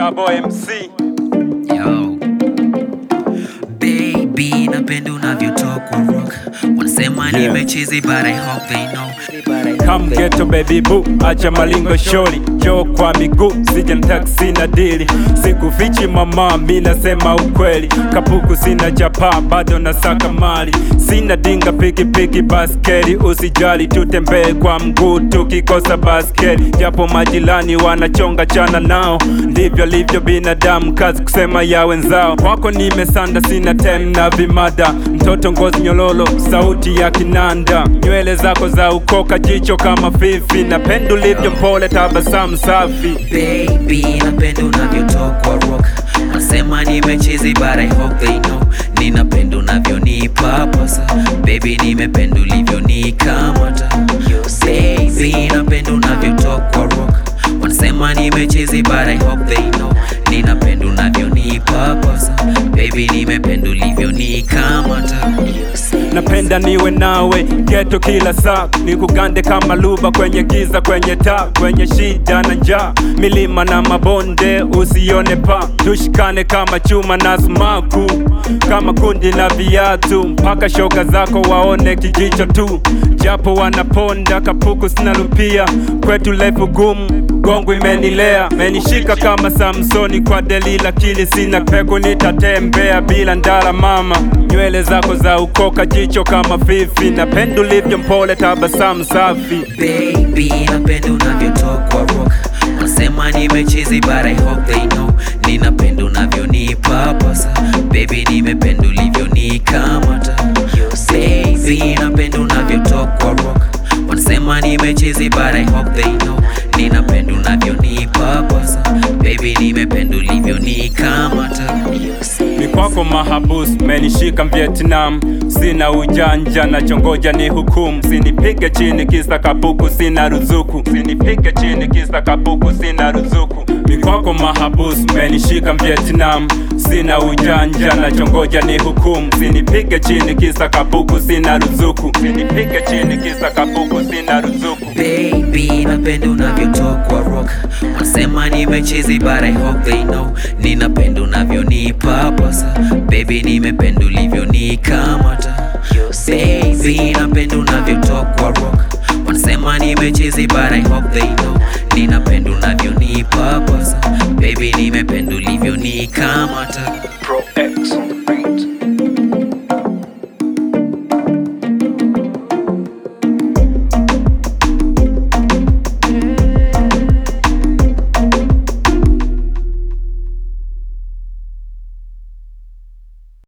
Gabo MC Yo. Baby, napenda unavyotokwa rock wanasema Yeah. nimechizi but I hope they know Come ghetto baby boo, acha malingo shori Jo kwa miguu, sija na taksi na dili Sikufichi mama, mi nasema ukweli Kapuku sina chapa, bado nasaka mali Sina dinga piki piki baskeli Usijali tutembee kwa mguu tukikosa baskeli Japo majirani wanachonga chana nao Ndivyo livyo binadamu, kazi kusema ya wenzao Kwako nimesanda, sina tem na vimada Mtoto ngozi nyololo, sauti ya kinanda Nywele zako za ukoka, jicho kama fifi Napenda ulivyo mpole, tabasamu safi Baby, napenda unavyotokwa rock wanasema nimechizi but I hope they know ninapenda unavyonipa pasa Baby, nimependa ulivyonikamata Baby, napenda unavyotokwa rock wanasema nimechizi but I hope they know ninapenda unavyonipa pasa Baby, nimependa ulivyonikamata Napenda niwe nawe geto kila saa, nikugande kama luba kwenye giza, kwenye taa, kwenye shida na njaa, milima na mabonde usione pa, tushikane kama chuma na sumaku, kama kundi la viatu, mpaka shoga zako waone kijicho tu, japo wanaponda kapuku sinalupia, kwetu lefu gumu gongo imenilea menishika kama Samsoni kwa Delila, kili sina peko, nitatembea bila ndara mama, nywele zako za ukoka, jicho kama fifi, napenda ulivyo mpole, tabasamu safi. Baby, napenda unavyotokwa rock Wanasema nimechizi but I hope they know Ninapenda unavyonipa pasa Baby, nimependa ulivyonikamata Baby, napenda unavyotokwa rock Wanasema nimechizi but I hope they know Ninapenda unavyonipa pasa Baby, nimependa ulivyonikamata Ni kwako mahabus, menishika Vietnam, sina ujanja na chongoja ni hukumu, sinipige chini kisa kapuku, sina ruzuku, sinipige chini kisa kapuku, sina ruzuku. Ni kwako mahabus, menishika Vietnam, sina ujanja na chongoja ni hukumu, sinipige chini kisa kapuku, sina ruzuku, sinipige chini kisa kapuku, sina ruzuku. Baby, napenda unavyotokwa rock Wanasema nimechizi but I hope they know Ninapenda unavyonipa pasa Baby, nimependa ulivyonikamata Baby, napenda unavyotokwa rock Wanasema nimechizi but I hope they know Ninapenda unavyo